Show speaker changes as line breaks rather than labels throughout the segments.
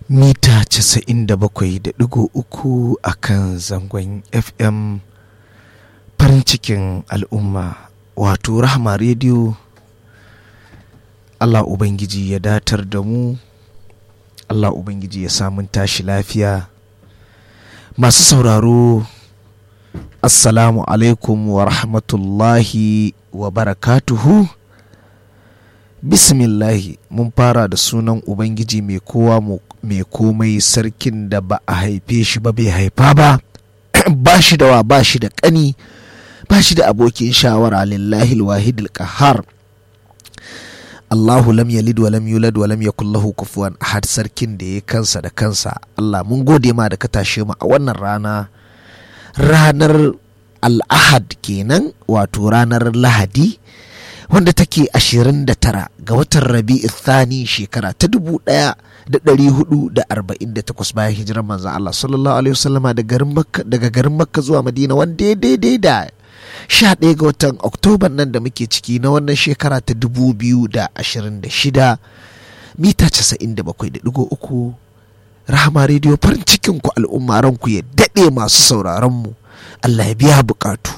mita 97.3 a kan zangon fm farin cikin al'umma wato rahama rediyo allah ubangiji ya datar da mu allah ubangiji ya samun tashi lafiya masu sauraro assalamu alaikum wa rahmatullahi wa barakatuhu bismillahi mun fara da sunan ubangiji mai kowa mai komai sarkin da ba a haife shi ba bai haifa ba ba shi da wa ba shi da ƙani ba shi da abokin shawara lillahi alwahid qahar Allahu lam yalid wa lam yulad wa lam yakul lahu kufuwan ahad sarkin da ya kansa da kansa Allah mun gode ma da ka tashe mu a wannan rana ranar al'ahad kenan wato ranar lahadi wanda take 29 ga watan rabi'u thani shekara ta dubu ɗaya da ɗari hudu da arba'in da takwas bayan hijirar manzan Allah sallallahu alaihi wasallama daga garin makka zuwa madina wanda ya daidai da sha ɗaya ga watan oktoban nan da muke ciki na wannan shekara ta dubu biyu da ashirin da shida mita casa'in da bakwai da ɗigo uku rahama rediyo farin cikin ku al'umma ranku ya daɗe masu sauraron mu Allah ya biya bukatu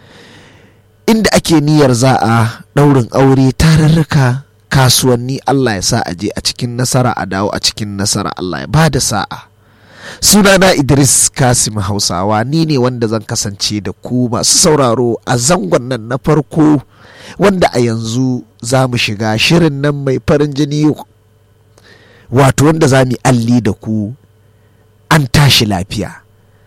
inda ake niyyar za a ɗaurin aure tararraka kasuwanni Allah ya sa a je a cikin nasara a dawo a cikin nasara Allah ya bada sa'a sunana Idris Kasim Hausawa ni ne wanda zan kasance da ku masu sauraro a zangon nan na farko wanda a yanzu za mu shiga shirin nan mai farin jini wato wanda za mu alli da ku an tashi lafiya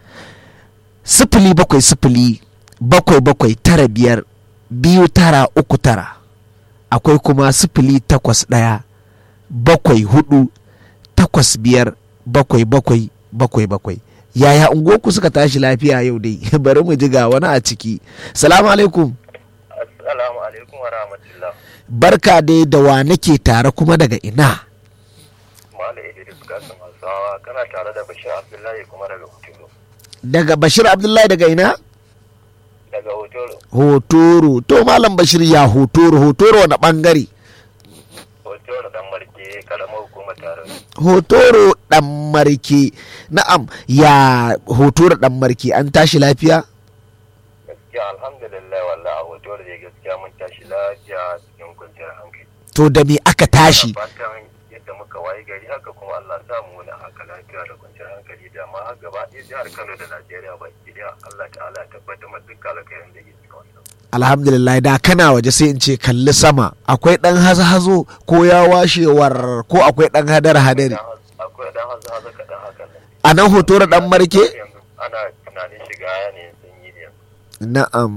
sifili bakwai sifili bakwai bakwai tara biyar biyu tara uku tara akwai kuma sifili takwas ɗaya bakwai hudu takwas biyar bakwai bakwai bakwai bakwai yaya unguwarku suka tashi lafiya yau dai bari mu ji ga wani a ciki salamu alaikum
assalamu alaikum wa rahmatullah
barka dai da wa nake tare kuma daga ina
malam idris kasim hausawa kana tare da bashir abdullahi kuma daga hotoro
daga bashir abdullahi daga ina
daga hotoro
hotoro to malam bashir ya hotoro hotoro wani bangare
hotoro dan marke karamar hukumar tare
hotoro dan marke na'am ya hotoro dan marke an tashi lafiya
gaskiya alhamdulillah wallah a hotoro da gaskiya mun tashi lafiya cikin kwanciyar hankali
to da me aka tashi
fatan yadda muka waye gari haka kuma Allah sa mu wani haka lafiya da kwanciyar hankali da ma har gaba ɗaya jihar Kano da Najeriya baki ɗaya Allah ta'ala ya tabbatar ma dukkan alkhairin da ke cikin wannan
alhamdulillah da kana waje sai in ce kalli sama akwai dan hazo-hazo ko ya washewar ko akwai dan hadar-hadari
akwai dan haza haza kaɗan haka nan
a nan hotoro dan marke
yanzu ana tunanin shiga ne sun yi ne
na'am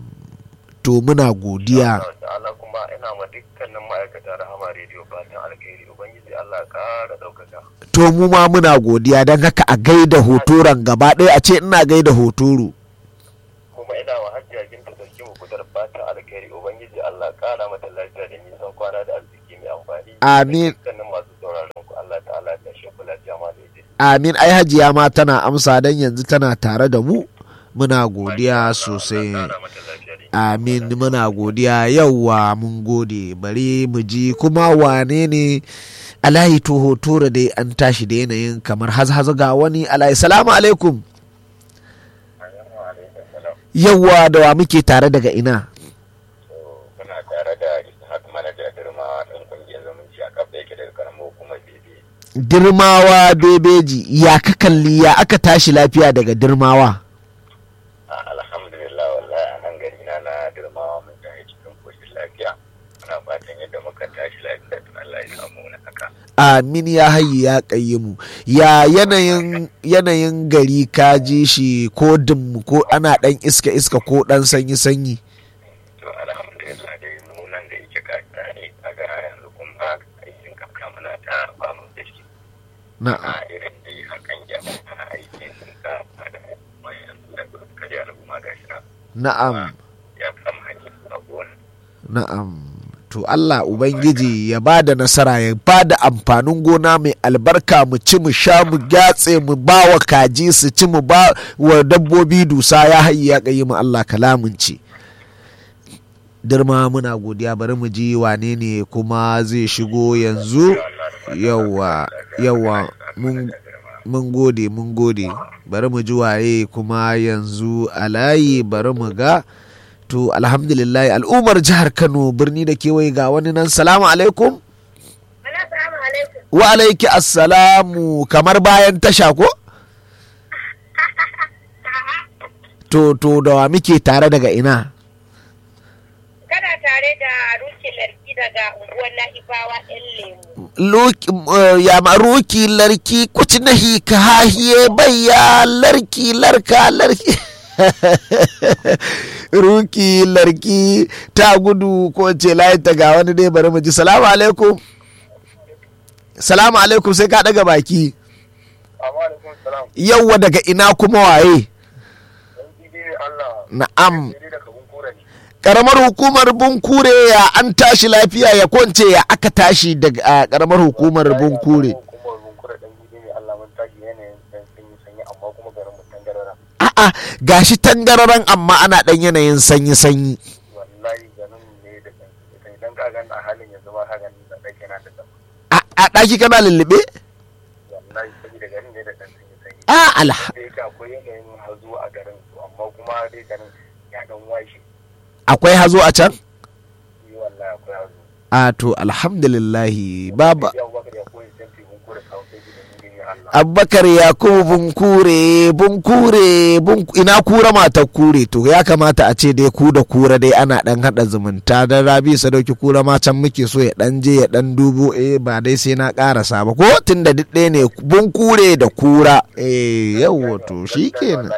to muna godiya
Allah ta'ala kuma ina ma dukkanin ma'aikata rahama rediyo fatan alkhairi ubangiji Allah ya ƙara ɗaukaka
to mu ma muna godiya don haka a gaida hotoron gaba ɗaya a ce ina gaida hotoro
kuma ina wa hajjiya binta sarki mu kudar fatan alkhairi ubangiji Allah ya ƙara mata lafiya da nisan kwana da arziki mai amfani
Amin.
Da dukkanin masu sauraron ku Allah ta'ala ya tashe ku lafiya ma da ita
amin ai hajiya ma tana amsa don yanzu tana tare da mu muna godiya sosai
Allah ya ƙara mata lafiya da
amin muna godiya yauwa mun gode bari mu ji kuma wane ne alayi to hotora dai an tashi da yanayin kamar hazhaza ga wani alayi salamu alaikum yauwa da wa muke tare daga ina
Muna tare da Ishaq Manaja Girma ɗan ƙungiyar zumunci a kafa yake daga karamar hukumar Bebe.
dirmawa bebeji ya ka kalli ya aka tashi lafiya daga dirmawa
Alhamdulillah wallahi a nan gari na na Girmawa mun tashi cikin koshin lafiya. Muna fatan yadda muka tashi lafiya tun Allah ya samu wani haka.
amin ya hayi ya mu ya yanayin yanayin gari ka ji shi ko dim ko ana dan iska iska ko dan sanyi sanyi
To alhamdulillah dai mu nan da yake kaka ne a ga yanzu kuma aikin kaka muna ta ba mu da shi.
na'am
A irin dai hakan ya a aikin ka da mai yanzu da kaji al'umma ga shi na.
na'am
Ya kama hanyar abuwan.
na'am to Allah Ubangiji ya ba da nasara ya ba da amfanin gona mai albarka mu ci mu sha mu gyatse mu ba wa kaji su ci mu ba wa dabbobi dusa ya hayi ya kayi mu Allah kalamunci dirma muna godiya bari mu ji wane ne kuma zai shigo yanzu yawa yawa mun mun gode mun gode bari mu ji waye kuma yanzu a layi bari mu ga to alhamdulillah al'ummar jihar kano birni da kewaye ga wani nan salamu alaikum wa alaiki assalamu kamar bayan tasha ko to to da wa muke tare daga ina
Kana tare da rukin larki daga unguwar Na'ibawa ɗan lemu.
Loki- uh, ya ma ruki larki kuci nahi ka hahiye bayya larki larka larki ruki larki ta gudu ko ce layin ta ga wani dai bari mu ji salamu alaikum salamu alaikum sai ka daga baki
Amma alaikum salam.
yauwa daga ina kuma waye
Dan gidi Allah.
na'am
Sai da kabun kura ne.
karamar hukumar bunkure ya an tashi lafiya ya kwance ya aka tashi daga a karamar hukumar bunkure
Kuma bun kura dan gidi ne Allah mun tashi yanayin dan sanyi sanyi amma kuma garin mu tangarara.
a'a gashi tangararan amma ana dan yanayin sanyi sanyi
Wallahi garin ne da dan sanyi idan ka gan a halin yanzu ma ka gan da dake na da dan.
a a ɗaki kana lullube
Wallahi saboda garin ne da dan sanyi sanyi.
a alha
Da yake akwai yanayin hazo a garin to amma kuma dai garin ya dan washe.
akwai hazo a can
Ni wallahi akwai hazo.
a to alhamdulillahi baba
Yau baka da koyi sai bun kura kawo sai gidan gidi Allah.
abubakar yakubu bunkure bunkure bunk ina kura matar kure to ya kamata a ce dai ku da kura dai ana dan hada zumunta dan rabi sadauki kura ma can muke so ya dan je ya dan dubo eh ba dai sai na karasa ba ko tunda duk ɗaya ne bunkure da kura eh yawo to shikenan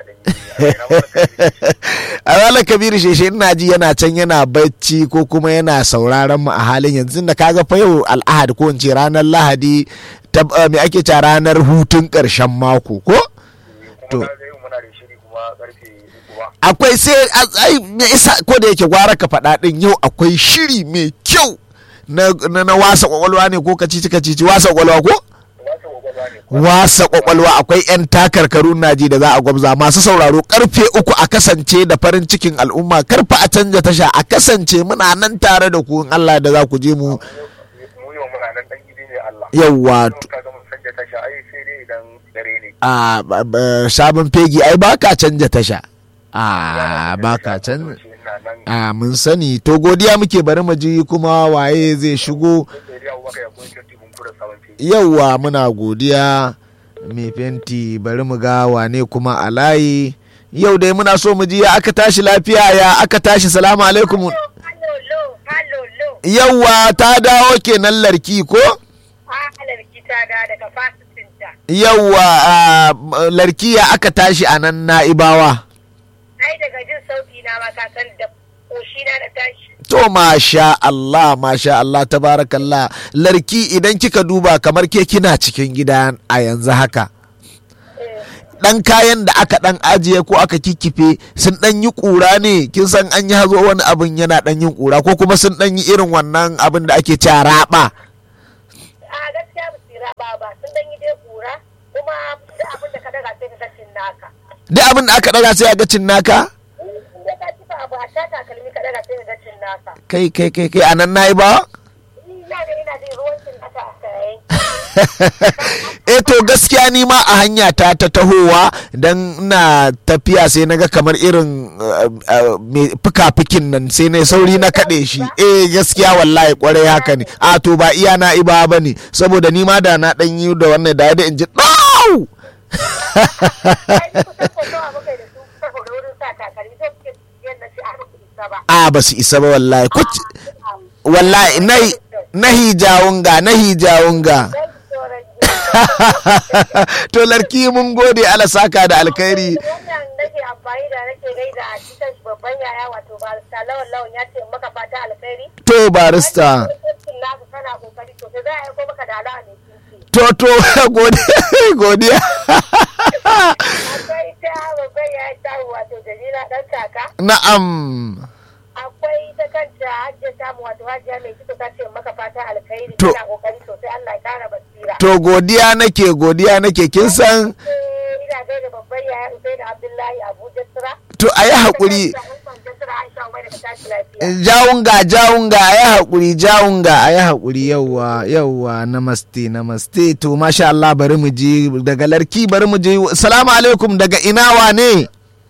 a ranar kabiru sheshe ina ji yana can yana bacci ko kuma yana sauraron mu a halin yanzu da kaga fa yau al'ahad ko in ce ranar lahadi ta eh, me ake cewa ranar hutun karshen mako ko To.
Kuma ga yau muna da shiri kuma karfe uku ba.
akwai sai a- ai me isa ko da yake gwara ka faɗa ɗin yau akwai shiri mai kyau na, na, na wasa kwakwalwa ne ko kacici kacici wasa kwakwalwa ko
Wata gwagwalwa ne.
wasa kwakwalwa akwai 'yan takarkarun naji da za a gwamza masu sauraro karfe uku a kasance da farin cikin al'umma karfa a canja tasha a kasance muna nan tare da ku in Allah da za ku je mu
Mu yau muna nan dan gidi ne Allah.
yawwa
Don ka ga mun sanya tasha ai sai dai idan dare ne.
a ba- ba- sabon fegi ai ba ka canja tasha a ba ka canja
Ina nan.
a mun sani to godiya muke bari mu ji kuma waye zai shigo
Sai dai Abubakar ya koyi kyautu mun kura sabon fili.
yauwa muna godiya mai fenti bari mu ga wane kuma a layi yau dai muna so mu ji ya aka tashi lafiya ya aka tashi salamu alaikum
Halo, lo, halo, lo.
yauwa ta dawo kenan larki ko
A larki ta da daga fasitinta.
yauwa a, larki ya aka tashi a nan na'ibawa
Ai daga jin sauti na ma ka san da koshi na da tashi.
to masha Allah masha Allah tabarakallah larki idan kika duba kamar ke kina cikin gida a yanzu haka dan kayan da aka dan ajiye ko aka kikkife sun dan yi kura ne kin san an yi hazo wani abin yana dan yin kura ko kuma sun dan yi irin wannan abin da ake cewa raba
A gaskiya ba su raba ba sun dan yi dai kura kuma duk abin da ka daga sai ka ga cin naka.
duk abin da aka daga sai a ga cin naka
Da ka ci abu a ta takalmi ka daga sai ka ga cin naka.
kai kai kai kai anan nayi ba
Ina ga ina jin ruwan cin naka a kayan.
eh to gaskiya ni ma a hanya ta ta tahowa dan ina tafiya sai naga kamar irin uh, uh, me fuka-fukin nan sai na sauri na kaɗe shi eh gaskiya wallahi kwarai haka ne a to ba iya na iba ba ne saboda ni ma da na ɗan yi da wannan da da in ji ɗau
Ai kusan ko nawa muka yi da su saboda wurin sa takalmi sai suke yadda shi a ba isa ba.
a ba su isa ba wallahi kuc wallahi nahi nahi jawunga nahi jawunga
Dan tsoron
to larki mun gode ala saka da alkhairi
wannan nake amfani da nake gaida a cikin babban yaya wato barista lawan lawan ya ce maka fata alkhairi
to barista
Wannan naku kana kokari to sai za a aiko maka da alawa ne kinki
to to godiya godiya
akwai ta babban yaya ta wato Jamila dan kaka
na'am
akwai ta kanta hajjia tamu wato hajjia mai kito ta ce maka fata alkhairi
To.
kana kokari sosai Allah ya kara basira
to godiya nake godiya nake kin san
Eh, ina gaida babban yaya Usaini Abdullahi Abuja Sira
to a yi haƙuri
Aisha Aisha Aisha Umar da ta ce lafiya.
jawunga jawunga a yi haƙuri jawunga a yi haƙuri yauwa yauwa namaste namaste to masha Allah bari mu je daga larki bari mu je salamu alaikum daga ina wane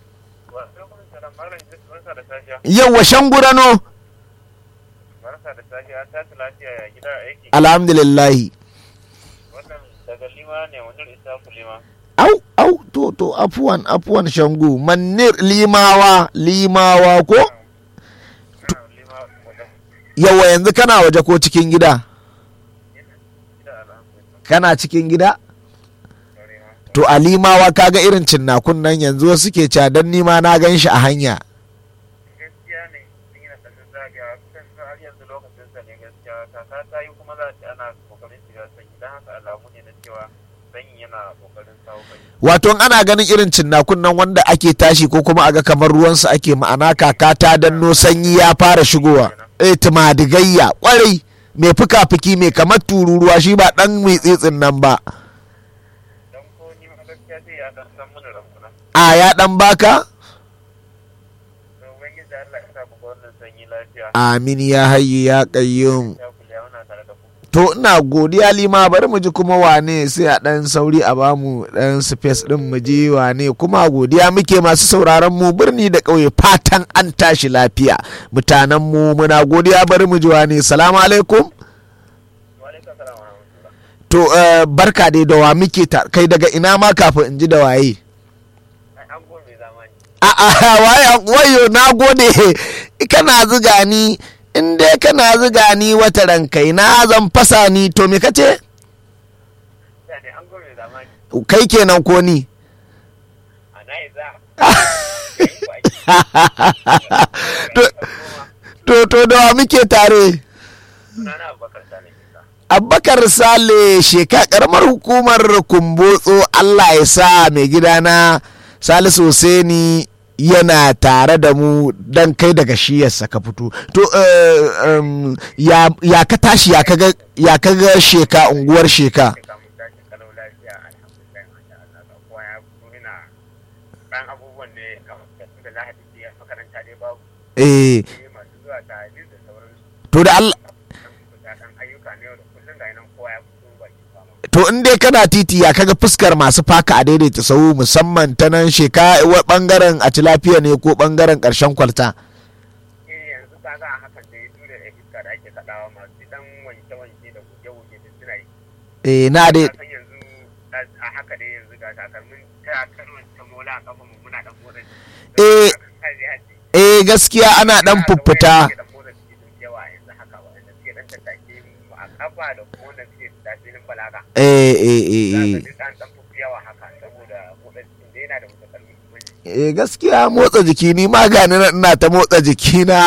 yauwa shangurano
Barka da safiya ta lafiya ya gida aiki
alhamdulillahi
wannan daga lima ne wani isa ku lima.
au au to to afuwan afuwan shangu manir limawa limawa ko
Lima wajen
yawa yanzu kana waje ko cikin gida
gida alhamdulillah.
kana cikin gida to a limawa kaga irin cinnakun nan yanzu wasu ke cadan nima na gan shi a hanya
Gaskiya ne sun yi na ɗan zagaya kusan har yanzu lokacin sa ne gaskiya kaka ta yi kuma za ta ana kokarin shiga sanyi don haka alamu ne na cewa sanyi yana kokarin sawo kai.
wato in ana ganin irin cinnakun nan wanda ake tashi ko kuma aga kamar ruwansu ake ma'ana kaka ta danno sanyi ya fara shigowa eh tumadigayya kwarai mai fuka-fuki mai kamar tururuwa shi ba dan mai tsitsin nan ba
Don ko ni ma gaskiya sai ya ɗan san mana ramuna.
a ya dan baka
To ubangiji Allah ya sa mu ga wannan sanyi lafiya.
amin ya hayyu ya qayyum
Ya kula muna tare da ku.
to ina godiya lima bari mu ji kuma wane sai a dan sauri a bamu dan space din mu ji wane kuma godiya muke masu sauraron mu birni da ƙauye fatan an tashi lafiya mutanen mu muna godiya bari mu ji wane salamu alaikum
Wa alaikum salam wa rahmatullah.
to eh, barka dai da wa muke ta kai daga ina ma kafin in ji da waye
Ai an gome zamani.
a'a waye wayo na gode kana ziga ni in dai kana ziga ni wata rankai na zan fasa ni to me kace
Ya ne an gome zamani.
kai kenan ko ni
A na yi za.
to to to da wa muke tare
Sunana Abubakar Sani Isa.
Abubakar Sale sheka karamar hukumar kumbotso Allah ya sa mai gidana Salisu Hussaini yana tare da mu dan kai daga shiyarsa ka fito to eh, um, ya, ya ka tashi ya kaga ya kaga sheka unguwar sheka
Sai kamun tashi kalau lafiya alhamdulillah masha Allah ga kowa ya fito ina ɗan abubuwan ne kamar da su da lahadi ce makaranta dai babu
eh
ne masu zuwa ta hadis da sauransu.
to da Allah
Ɗan fita ɗan ayyuka ne da kullum ga nan kowa ya fito baki fama.
to in dai kana titi ya kaga fuskar masu faka a daidaita sau musamman ta nan sheka wa- bangaren a lafiya ne ko bangaren karshen kwalta
Eh yanzu ka ga a hakan da ya tura da iska da ake kaɗawa masu ɗan wanke-wanke da goge-goge da suna yi.
eh na dai
Ka san yanzu a haka dai yanzu ga takalmin ta kalmar ta mola a kafa mu muna ɗan motsa jiki.
Eh.
Haji haji.
eh gaskiya ana dan fuffuta eh eh eh eh eh gaskiya motsa jiki ni ma gani na ina ta motsa jiki na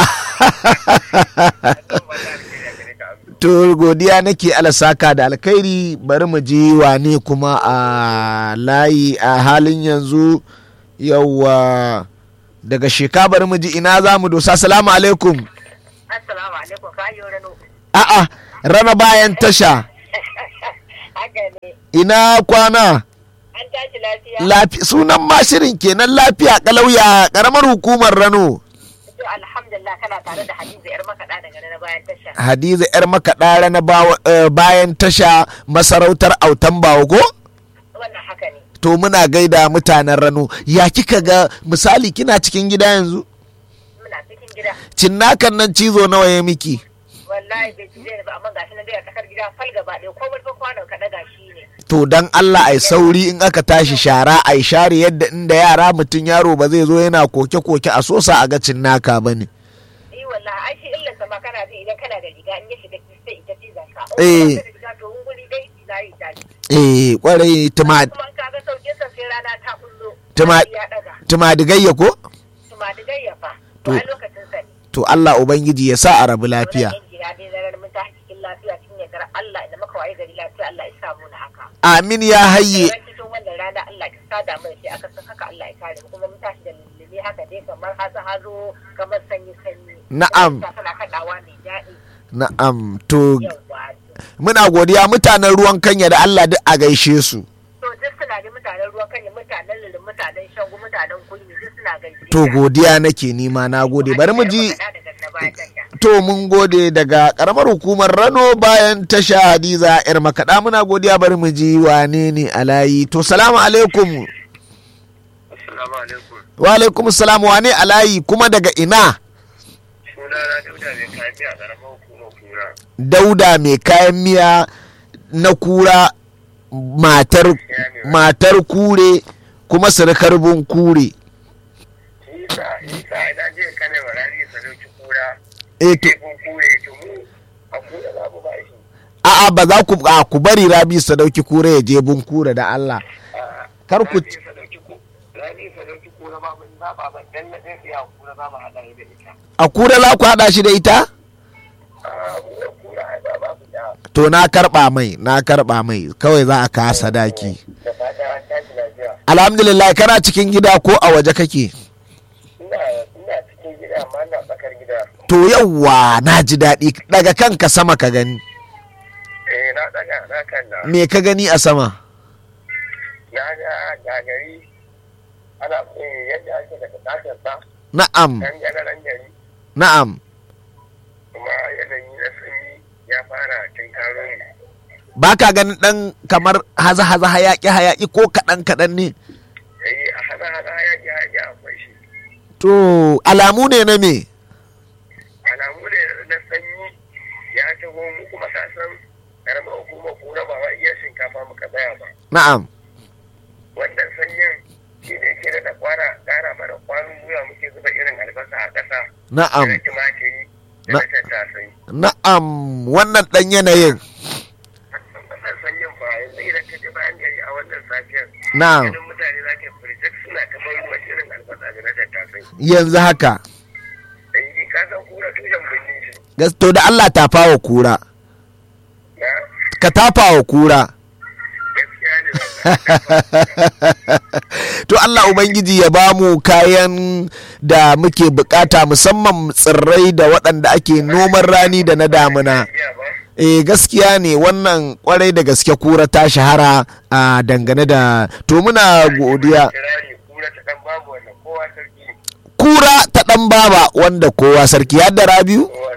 to godiya nake alasaka da alkhairi bari mu ji wane kuma a layi a halin yanzu yauwa daga sheka bari mu ji ina za mu dosa salamu alaikum
Assalamu alaikum ka yi rano.
a'a rana bayan tasha
Haka ne.
ina kwana
An tashi lafiya.
Lafi, sunan mashirin kenan lafiya kalauya karamar hukumar rano
To alhamdulillah kana tare da Hadiza yar makaɗa daga na bayan tasha.
hadiza yar makaɗa rana bawa- eh, bayan tasha masarautar autan bawo ko
Wannan haka ne.
to muna gaida mutanen rano ya kika ga misali kina cikin gida yanzu
Muna cikin gida.
cinnakan nan cizo nawa ya miki
Wallahi bai ci zai ba amma gashi na dai a tsakar gida fal gaba ɗaya ko wani kwanon ka ɗaga shi ne.
to dan Allah ai sauri in aka tashi shara ai share yadda inda yara mutum yaro ba zai zo yana koke-koke a sosa a ga cinnaka ba ne
Yi wallahi ai shi illan sama kana ji idan kana da riga in ya shiga sai ita cizon ka.
Eh.
In ba ka da riga to in guri dai za yi tashi.
eh kwarai tuma
Kuma in ka ga sauƙin sa sai rana ta kullo.
Tuma-
Ya ɗaga.
tumadigayya ko
Tumatigayya fa.
To.
To a lokacin sa ne.
to Allah ubangiji ya sa a rabu lafiya
Wannan yan gida dai zarar mun tashi cikin lafiya cikin yardar Allah idan muka waye gari lafiya Allah ya samu na haka.
amin ya hayye
Ran cikin wannan rana Allah ya sada mai shi aka san haka Allah ya kare mu kuma mun tashi da lullumi haka dai kamar hazo hazo kamar sanyi sanyi.
Na'am.
Iska Tana kaɗawa mai daɗi.
na'am to
Yawwa.
muna godiya mutanen ruwan kanya da Allah duk a gaishe su
To duk suna da mutanen ruwan kanya mutanen lulun mutanen shangu mutanen kulmi duk suna gaishe.
to godiya nake nima na gode bari mu ji
bayan tasha.
To mun gode daga karamar hukumar Rano bayan tasha Hadiza yar makaɗa muna godiya bari mu ji wane ne a layi. To salamu alaikum.
Assalamu alaikum.
Wa alaikum salam wane a layi kuma daga ina?
Suna na Dauda mai kaji a ƙaramar hukumar kura.
Dauda mai kayan miya na kura matar matar kure kuma surukar bun kure.
Isa, Isa, ina je kane wa rani sadauki kura.
E to
Kun kure to mu a kura za mu ba shi.
a'a ba za ku a ku bari Rabi sadauki kure ya je bun kure da Allah. Kar ku
Rani sadauki ku. Rani sadauki kura ba mun ba ba dan na dai ya kura ba mu hada da ita.
a kura za ku haɗa shi da ita?
Ah, mu da kura ai ba ba mu da.
To na karɓa mai na karɓa mai kawai za a kasa daki.
Da fatan an tashi lafiya.
Alhamdulillah kana cikin gida ko a waje kake?
Ina ina cikin gida amma ina tsakar gida.
To yawwa na ji daɗi daga kanka sama ka gani.
Eh na daga na kan na.
Me ka gani a sama?
Na ga gagari ana eh yadda ake daga tashin sa
Na'am,
kan ganaran gari
na'am.
kuma yanayi na sanyi ya fara cin karo ne.
Ba ka ganin ɗan kamar haza-haza hayaƙi-hayaƙi ko kaɗan-kaɗan ne?
Eh a hana hana yaƙi yaƙi akwai shi.
To alamu ne na me?
Alamu ne na sanyi ya taho mu kuma ka san karamar hukumar kura ba wa iya shinkafa muka tsaya ba.
Na'am,
Wannan sanyin shi ne ke da kwara ƙara mana kwarin gwiwa muke zuba irin albasa a ƙasa.
na'am,
Da tumatiri da
Na-
na tattasai.
na'am wannan ɗan yanayin.
Wannan sanyin fa yanzu idan ka je bayan gari a wannan safiyar.
Na'am,
Ganin mutane za ka firjik suna kamar ruwan irin albasa da na tattasai.
yanzu haka.
Eh ka san kura tushen birni shi.
Gas- To da Allah tafa wa kura.
Na
Ka tafa wa kura.
gaskiya ne ba.
to Allah Ubangiji ya ba mu kayan da muke bukata musamman tsirrai da waɗanda ake noman rani da na damuna.
Iya ba.
Eh gaskiya ne wannan kwarai da gaske kura ta shahara a dangane da to muna godiya.
Kirari kura ta dan babu wannan kowa sarki.
Kura ta ɗan baba wanda kowa sarki ya da rabiu?
Kowa